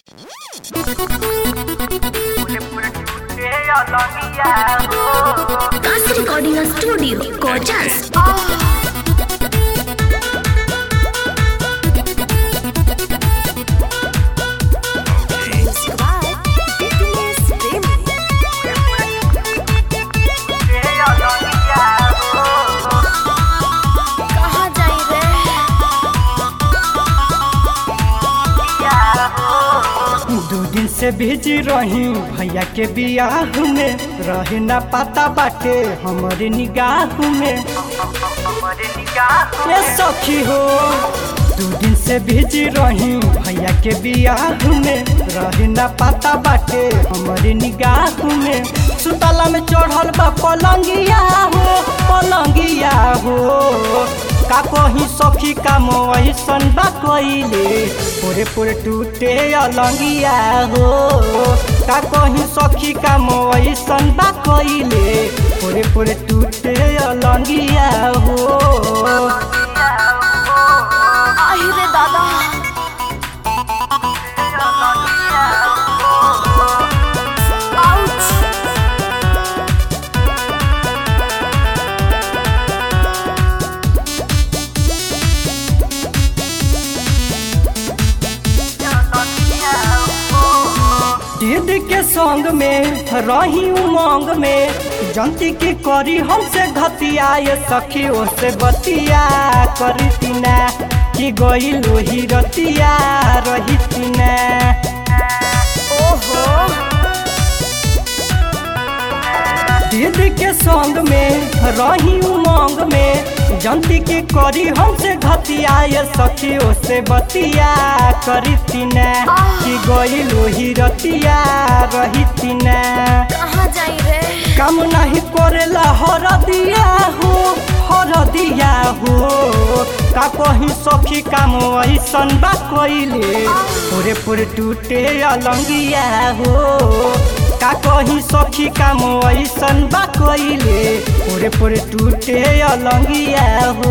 Cast Recording Studio, Gorgeous. कहाँ जाई रे दू दिन से बिजी रही भैया के बियाह में रहे ना पता बाटे हमारे निगाह में ये सखी हो दू दिन से बिजी रही भैया के बियाह में रहे ना पता बाटे हमारे निगाह में सुतला में चढ़ल बा पलंगिया हो पलंगिया हो का कहीं सखी का मोहसन बा कइले पूरे पूरे टूटे अलंगिया हो का कहीं सखी का मोहसन बा कइले पूरे पूरे टूटे अलंगिया हो आहि रे दादा आउच दीद के संग में रही उमंग में जनती की करी हमसे घतिया ये सखी से बतिया करी तीना कि गई लोही रतिया रही तीना ओहो दीद के संग में रही उमंग में जनती की करी हमसे घतिया ये सखी से बतिया करी तीना कि गई लोही रतिया रही तीना कहाँ जाई रे काम नहीं करेला हर दिया हो हर दिया हो का कहीं सखी काम ऐसन बा कइले पूरे पूरे टूटे अलंगिया हो का कहीं सखी काम ऐसन बा कइले पूरे पूरे टूटे अलंगिया हो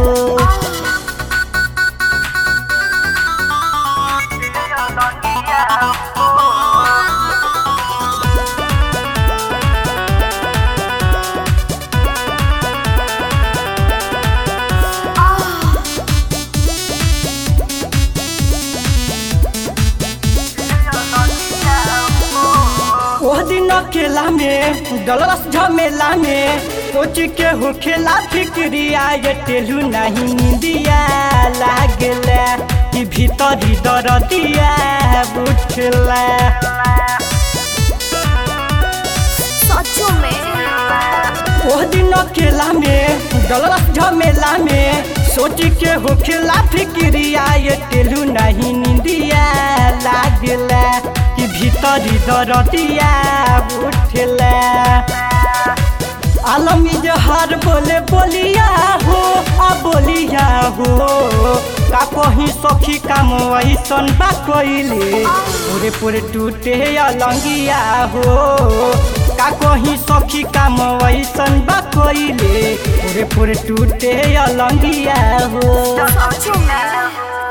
ओह दिन अकेला में डलरस झमेला में सोच के हो खेला फिक्रिया ये टेलू नहीं निंदिया लागला कि भीतरी दरदिया बुझला सचो में ओह दिन अकेला में डलरस झमेला में सोच के हो खेला फिक्रिया ये टेलू नहीं निंदिया लागला कि भीतरी दरदिया बुझला आलमी जहर बोले बोलिया हो आ बोलिया हो का कहीं सखी काम ऐसन बा कइले पूरे पूरे टूटे अलंगिया हो का कहीं सखी काम ऐसन बा कइले पूरे पूरे टूटे अलंगिया हो सचो में